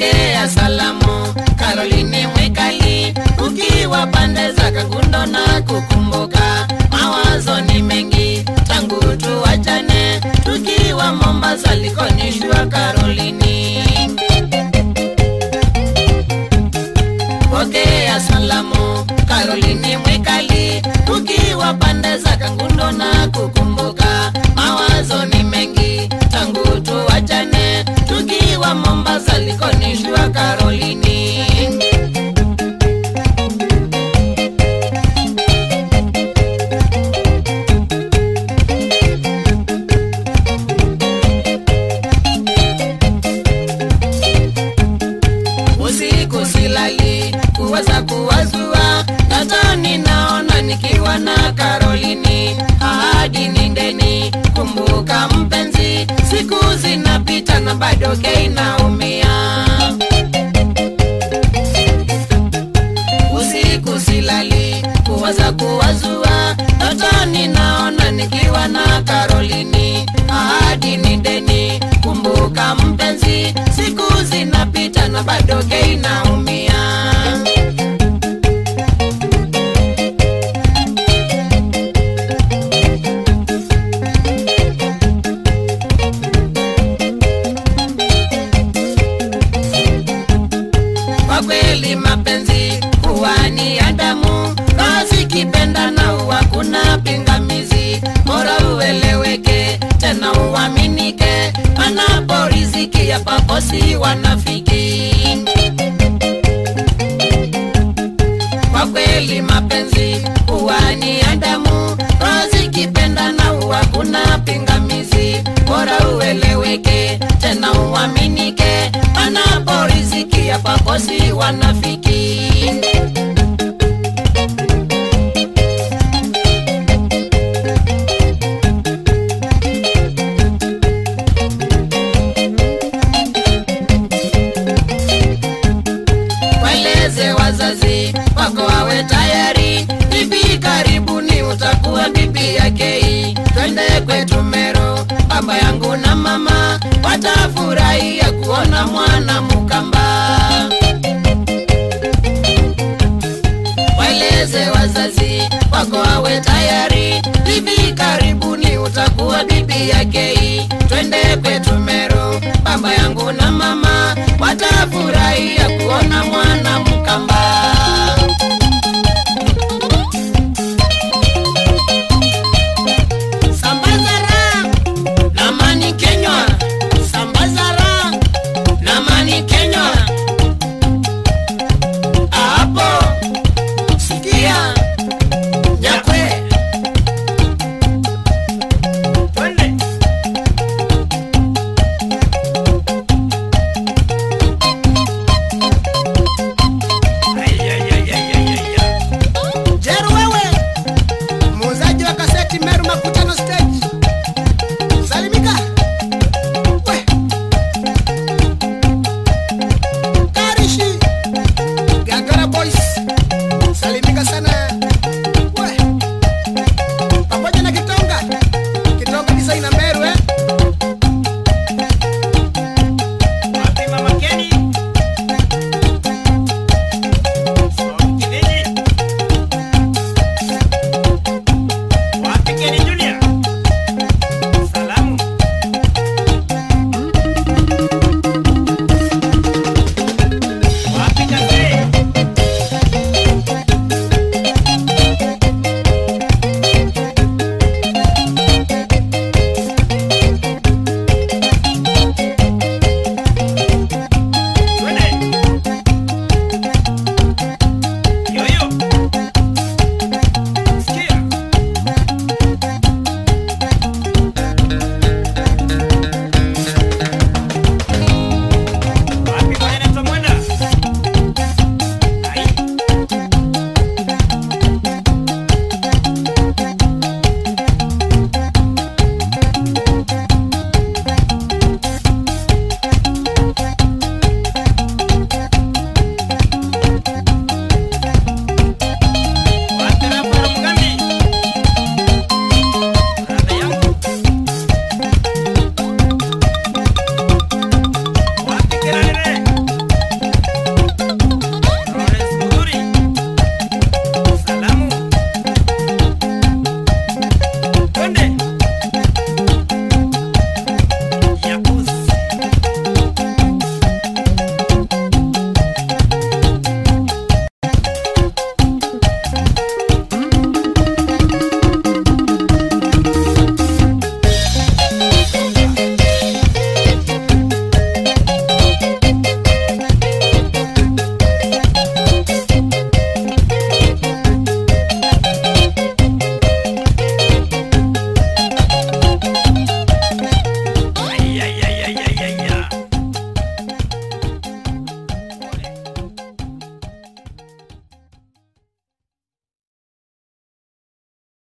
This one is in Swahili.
pokea salamu Caroline Mwikali, ukiwa pande za Kangundo na kukumbuka. Mawazo ni mengi tangu tuwachane, tukiwa Mombasa likonishwa Caroline. Pokea salamu Caroline Mwikali, ukiwa pande za Kangundo na kukumbuka. Mawazo ni mengi tangu tuwachane, tukiwa Mombasa likonishwa Caroline. usiku silali kuweza kuwazua ndotoni naona nikiwa na Karolini ahadi ni ndeni kumbuka mpenzi siku zinapita na bado kei naumia usiku silali kuwaza kuwazua ndotoni naona nikiwa na Karolini ahadi ni deni kumbuka mpenzi siku zinapita na bado kei naumia kwa kweli mapenzi huwa ni ya damu kazi kipenda na huwa kuna pingamizi bora ueleweke tena uaminike panapo riziki ya paposi wanafiki kwa kweli mapenzi huwa ni ya damu kazi kipenda na huwa kuna pingamizi bora ueleweke tena uaminike panapo riziki ya paposi wanafiki waeleze wazazi wako wawe tayari hivi karibuni utakuwa bibi yake twende kwetu mero baba yangu na mama watafurahia kuona mwana mukamba waeleze wazazi wako wawe tayari hivi karibuni utakuwa bibi yake twende kwetu mero baba yangu na mama watafurahia